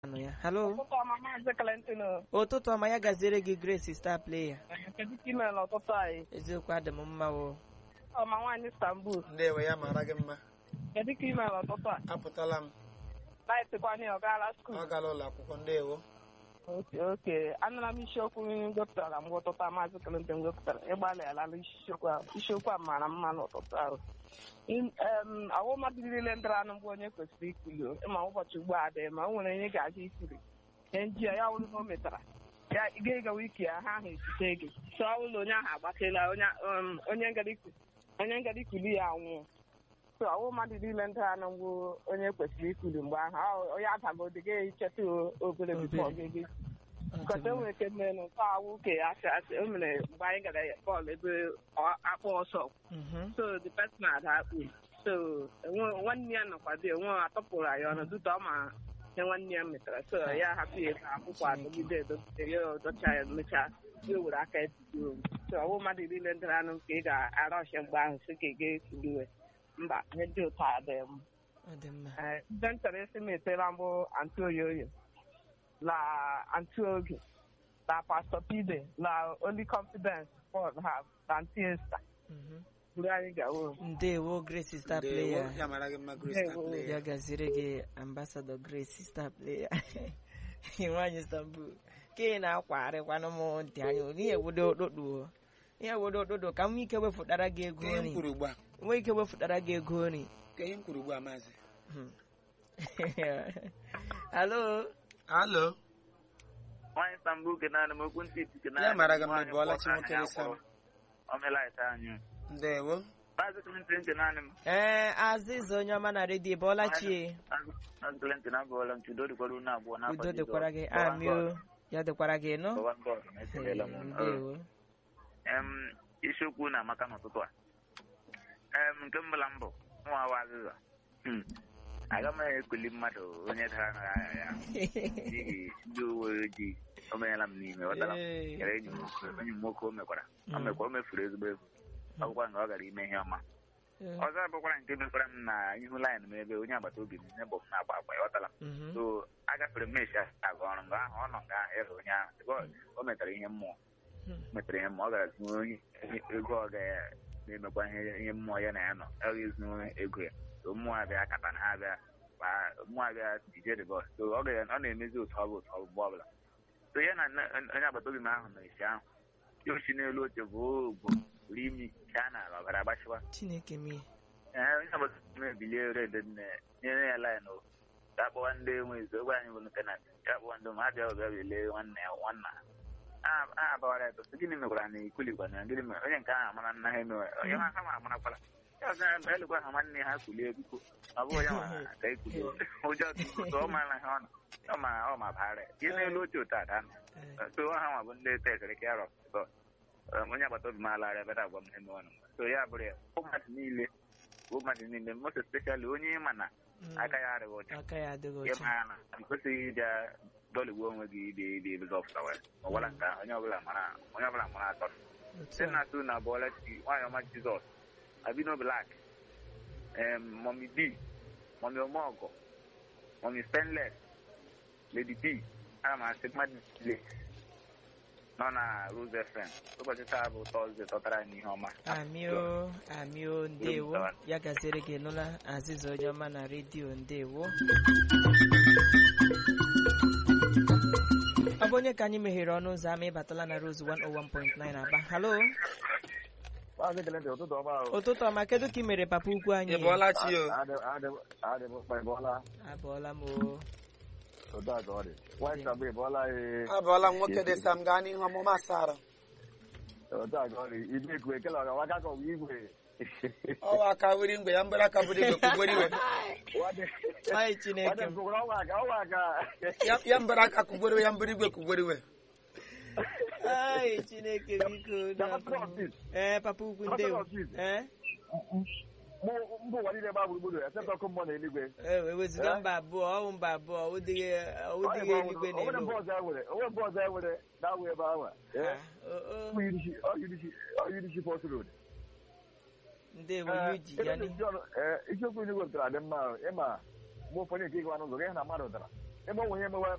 anụ ya halo Ụtụtụ ọma maazị Clinton o. ụtụtụ ọma ya gaziere gị grace star player Kedu ka ime n'ụtụtụ anyị? eziokwu adị m mma o Ọma nwaanyị Istanbul. ndewe ya mara gị mma Kedu ka ime n'ụtụtụ a? apụtala m Laịtịkwanye ọ gaala skuul. ọ gala ụlọ akwụkwọ ndewo Oke oke anụla m isiokwu gụpụtara mgbe ụtụtụ a maazị Clinton gụpụtara ịgbalịala isiokwu ahụ isiokwu a mara mma n'ụtụtụ ahụ ọwụ mmadụ niile ndara anụ mgbe onye kwesịrị ikuli o. ịma ụbọchị ugbu a dị ma o nwere onye ga-aga ikuli ihe ndị a ya wụrụ na o metara ya ị ga-egawa ike ya ha ahụ esite gị so ọ bụrụ na onye ahụ agbatela onye um, onye ngara iku- onye ngara ikuli ya anwụọ so ọwụ mmadụ niile ndị anụ mgbe onye kwesịrị ikuli mgbe ahụ Ọ- onye adagodo ga-echeta obere bifọ Obere. ga-ege Nkọta e nwere ike mere na nke awụ ka asị asị o mere mgbe anyị gara bọọlụ ebe ọ- akpụ ọsọ Mhm. so the person ada akpụ so enwe- nwanne ya nọkwa dị onwe atọpụrụ anyị ọnụ dụta ọ ma ihe nwanne ya metara so ya hapụ ya ebe akwụkwọ adọgide edọgide ya ọdọcha ya mechaa ya were aka etudo so ọwụ mmadụ niile ndị anụ ka ị ga-ara ọhịa mgbe ahụ si ka ị ga-ekiliwe mba ihe dị ụtọ adịghị m ọ dị mma Eh, ndị m chọrọ isi m etela mbụ anti oyoyo la anti oge la pastor pide la only confidence paul have la anti esta Mhm. buru anyị gawo ndewo grace star ndewo player ya mara gị mma grace Ndewo. Tapley. ya gaziere gị ambassador grace star player nwaanyị istanbul ka ị na-akwarịkwanụ m ntị anya ihe wodo okpokpo ihe wodo okpokpo ka m nwee ike wefụtara gị ego Ka ihe m nri kwuru ugbu a nwee ike wefụtara gị ego nri ka ihe m kwuru ugbu a maazị Hmm. halo alo nwaanyị Istanbul ke naanị m okwu ntị iti ya mara gị mma ị bụọla chi nwoke dị sam omelaịta anyị ndewo maazị Clinton nke naanị m ee azịza onye ọma na redio bọọla chie maazị Clinton abụọla m chudo dịkwara unu abụọ n'afọ udo dịkwara gị amio ya dịkwara gị nọ ekelela m unu. ndewo Em, isiokwu na-amaka n'ụtụtụ a em nke mbụla mbụ nwawa azịza Hmm. aga m ekuli mmadụ onye dara na agha ya n'ihi ndị uwe ojii o menyela m n'ime ghọtara m Ee. kere enyi m enyi m nwoke o mekwara o Mm. mekwara o mefuru ezigbo ego ọ bụkwa na ọ gara ime ihe ọma Ee. ọzọ bụkwara nke mekwara m na ihu laịn m ebe onye agbata obi m ihe bụ m na-agba agba ịghọtara m Mhm. so agafere m meshi aga ọrụ mgbe ahụ ọ nọ nga ahụ ịrụ onye ahụ Because o metara ihe mmụọ Hmm. metara ihe mmụọ ọ gara zụọ onye ego ọ ga na-emekwa ihe ihe mmụọ ya na ya nọ ọ ga-ezu ego ya so mmụọ abịa kata na ha abịa kpaa- mmụọ abịa dije the bọs so ọ ga ọ na-emezi otu ọ bụ otu ọ bụ mgbe ọbụla so ya na nne- onye agbata obi m ahụ nọ esi ahụ ya osi n'elu oche bụ ogbo buru imi chaa n'ala ọbara agbachiwa chineke mie ee onye agbata obi m ebilie red nne nyere ya laịn o ka akpọwa ndị enwezi ogbe anyị bụ lutenant ka akpọwa ndị ma abịa ọbịa bilie nwanne ya nwanna ha a abawara ya tụtụ gịnị mekwara na ikulikwa na gịnị mere onye nke ahụ amara nna ha emewe onye ha ha ma amarakwala ya ọzọ ya mgbe elukwa ha nwanne ha kulie biko ọ bụghị ya ma ka ekulie ụjọ tụtụ ọ mara ha ọ nọ ọ ma ọ ma baara ya ihe n'elu oche otu ada nọ Ee. so ha nwa bụ ndị tekere ka ya rọ so onye agbata obi m alara ebe agwa m ha emewe nụ so ya bụrụ ya bụ mmadụ niile bụ mmadụ niile most especially onye ịma na Mm. aka ya adịghị ọcha aka ya adịghị ihe ọcha mara na i kwesịghị ịbịa dọligbuo onwe gị ịdị ịdị ebe ọfụta wee ọbụla nke ahụ onye ọbụla mara onye ọbụla mara atọ otu site a. na atụ na abụọla chi nwaanyị ọma jizọs abino blak em mọmi b mọmi ọmọgọ mọmi spenles lady b ana m asị mmadụ niile nọ na rose fm ụbọchị taa bụ tọzdee tọtara anyị ihe ọma amio amio ndewo ya gaziere gị nụla azịza onye ọma na redio ndewo ọ bụ onye ka anyị meghere ọnụ ụzọ ama ịbatala na rose 101.9 aba halo Maazị Clinton, ụtụtụ ọma ahụ. ụtụtụ ọma kedu ka ị mere papa ukwu anyị ị bụọla chi o Adị m mkpa ịbụọla abụọla m o otu a ka ọ dị. Nwaanyị Istanbul ịbụọla ee abụọla m nwoke dị sam gaa n'ihu ọmụma asara otu a ka ọ dị. Ibe ekwe ekele ọga waka ka ọgwụ igwe. ọwa aka wiri mgbe ya mbere aka bụrụ igwe kụgbere iwe Nwadị anyị chineke nwadị m mkpụrụ ọnwa aka ọnwa aka. Ya- ya mbere aka kụgbere iwe ya mbere igwe kụgbere iwe anyị chineke biko Damascus Office. ee papa ukwu ndewo Damascus Office. ee Mụ mba ụwa niile gba gburugburu except ọkụ mmụọ na eluigwe. e weziga mba abụọ ọwụ mba abụọ ọwụdịghị ọwụdịghị eluigwe na Onwere elu mbọ ọzọ enwere onwere mbọ ọzọ enwere na-awụ ebe ahụ. Ah, o- o, Ọ yirishi ọ yirishi ọ yirishi Port Road. ndewo Ee, yuji ya ebe ni ndị ọrụ- ee, isiokwu ndị wepụtara dị mma ahụ. ịma mgbe ụfọdụ nke ịgawa n'ụzọ gị hụ na mmadụ dara ebe ọ nwe ihe emewe